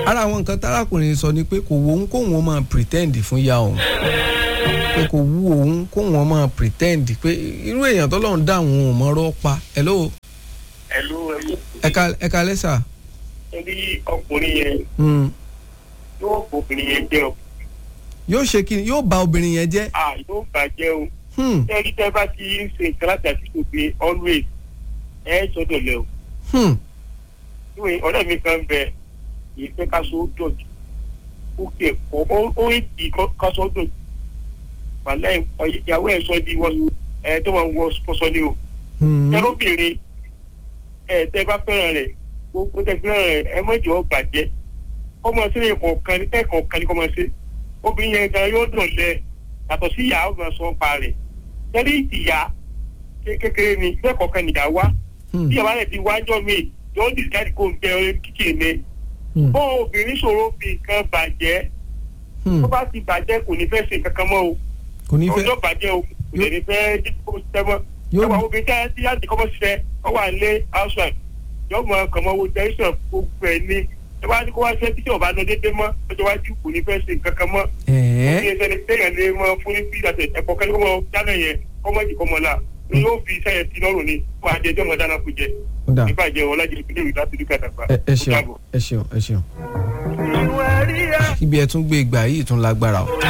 ara àwọn nǹkan tárakùnrin sọ ni pé kò wo òun kóun ó máa pretend fún ya òun pé kò wú òun kóun ó máa pretend pé irú èèyàn tọ́lọ́run dá òun ò mọ̀rọ̀ pa hello ẹlú ẹlú ẹ̀ka ẹ̀ka lẹ́sà. ẹbí ọkùnrin yẹn Mm. yóò bóbìnrin yẹn jẹ́ o yóò ṣe kí ni yóò bà obìnrin yẹn jẹ́. à yóò bàjẹ́ o Hmm. ẹni tẹ́ bá ti ń ṣe nǹkan láti àtúntò pé always ẹ sọ́dọ̀ lẹ o Hmm. ìwé ọ̀rẹ́ mi kan bẹ ìfẹ́ káṣọ dọ̀jù ó kẹ̀ ọ́ ó ó ń di káṣọ dọ̀jù wàlẹ́ ìyàwó ẹ̀ sọ di wọ́n ẹ̀ tó máa ń wọ sọ́sọ́ ni o Hmm. ẹlóbìnrin ẹ̀ tẹ́ bá fẹ́ràn rẹ̀ gbogbo tẹ́ fẹ́ràn rẹ̀ ẹ mọ̀jọ́ ọ bàjẹ́ ọmọ sílẹ̀ kọ̀ọ̀kan ẹ̀kọ̀ọ̀kan ní kọ́ máa ṣe obìnrin yẹn gan yóò dùn lẹ yàtọ̀ sí ìyá ọgbà sọ pa rẹ̀ tẹ́lẹ̀ ìyá ké- kékeré ni bẹ́ẹ̀ kọ̀ọ̀kan nìyá wá Hmm. bí ìyàwó rẹ̀ ti wájọ́ mi yóò dìsáìdì kó n bẹ orí kíkì mi Hmm. bọ́ obìnrin ṣòro fi nǹkan bàjẹ́ Hmm. tó bá ti bàjẹ́ kò ní fẹ́ ṣe nǹkan kan mọ́ o kò ní fẹ́ ọjọ́ bàjẹ́ o kò lè ní fẹ́ dípò sẹ́mọ́ Yóò- ẹwà obìnrin tẹ́ tí láti kọ́kọ́ ṣiṣẹ́ ọ wà lé housewife yóò mọ ọkàn mọ́ owó tẹ́sán gbogbo ẹ̀ ní ẹ bá ní kó wá ṣe títí ọba lọ déédéé mọ́ ọjọ́ iwájú kò ní fẹ́ ṣe nǹkan kan mọ́ ẹ̀ẹ́ ní ẹsẹ̀ ní téèyàn lè mọ fún ní bí àtẹ ẹ̀kọ́ kẹ́lẹ́ kọ́ mọ dáná yẹn kọ́mọ́ jì kọ́mọ la ni yóò fi iṣẹ́ yẹn sí lọ́rùn ni wọ́n á jẹ ẹjọ́ mọ dáná kó jẹ ó dà ìbàjẹ́ ọlájẹ ìpínlẹ̀ ìlú láti dúkà dàgbà ẹ ẹ ṣeun ẹ ṣeun ẹ ṣeun. ibi ẹ tún gbé ìgbà yìí tún lágbára o.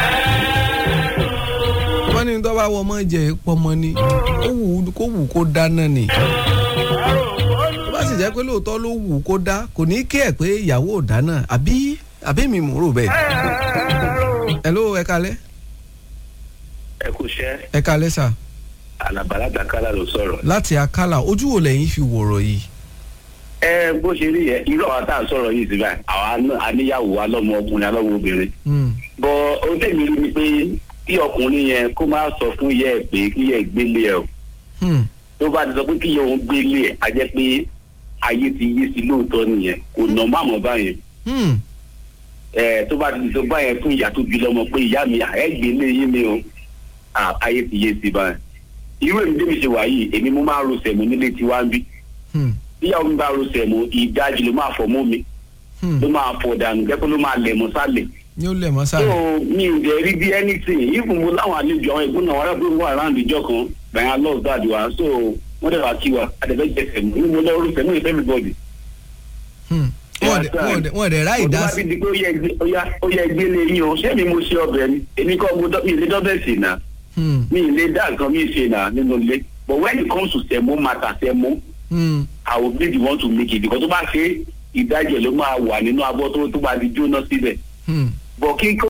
wọ́n ní tó bá wọ ọmọ jẹ pọmọ ni ó wù ú kó wù kó dáná ni. tó bá sì jẹ́ pé lóòótọ́ ló wù kó dá kò ní kí ẹ̀ pé ìyàwó ò dáná àbí àbí mi mò ń rò bẹ́ẹ̀. hello ẹ kalẹ́ ẹ kú iṣẹ́ ẹ kalẹ́ sà alàbàlàgbà kálá ló sọ̀rọ̀. láti akálà ojú wo lẹ́yìn fi wọ̀rọ̀ yìí. ẹ bó ṣe rí yẹn irú àwọn tá à ń sọ̀rọ̀ yìí síbẹ̀ àwa náà aníyàwó alọ́mọ ọkùnrin alọ́mọ obìnrin. Hmm. bọ ohun tẹ̀mí rí ni pé kí ọkùnrin yẹn kó má sọ fún yẹ ẹ pé kí yẹ gbélé ẹ o Hmm. tó bá ti sọ pé kí yẹ òun gbélé ẹ á jẹ́ pé ayé ti yí sí lóòótọ́ nìyẹn kò nà má mọ̀ báyẹn Hmm. ẹ tó bá ti sọ báyẹn fún ìyá tó bí lọ́mọ pé ìyá mi ẹ gbélé yín ni o à, ayé ti yé sí báyẹn irú èmi débi ṣe wà yìí èmi mo máa ń ro sẹ̀mú nílé tiwa ń bí Hmm. tíyàwó mi bá ro sẹ̀mú ìdajì ló máa fọ̀ mọ́ mi Hmm. ló máa fọ̀ dànù jẹ́ pé ló máa lẹ̀ mọ́ sálẹ̀ ní ó lẹ̀ mọ́ so sáré. mi ò dẹ̀ rí bí anything even mo láwọn àlejò àwọn ẹ̀gbọ́n náà wọ́n rẹ̀ pé wọ́n around ìjọ kan bẹ̀rẹ̀ love dad wa so wọ́n dẹ̀ wá kí wa àdẹ̀fẹ́ jẹ sẹ̀mú ní mo lọ́ọ́ ro sẹ̀mú ìfẹ́ everybody. Hmm. wọ́n dẹ̀- wọ́n dẹ̀- wọ́n dẹ̀ ráì Mo tó dá bá sí. fi di pé ó yẹ gbé- ó yá- ó yẹ gbélé yín o ṣé mi mo ṣe ọbẹ̀ ni èmi kọ́ mo dọ́- mi ì lè dọ́bẹ̀ sí náà Hmm. mi ì lè dá nǹkan mi ṣe náà nínú ilé but when it comes to sẹ̀mú matter sẹ̀mú Hmm. I will be the one to make it because tó bá ṣe ìdájẹ́ ló máa wà nínú abọ́ tó tó bá di jóná síbẹ̀ Hmm. bọ̀ kí kó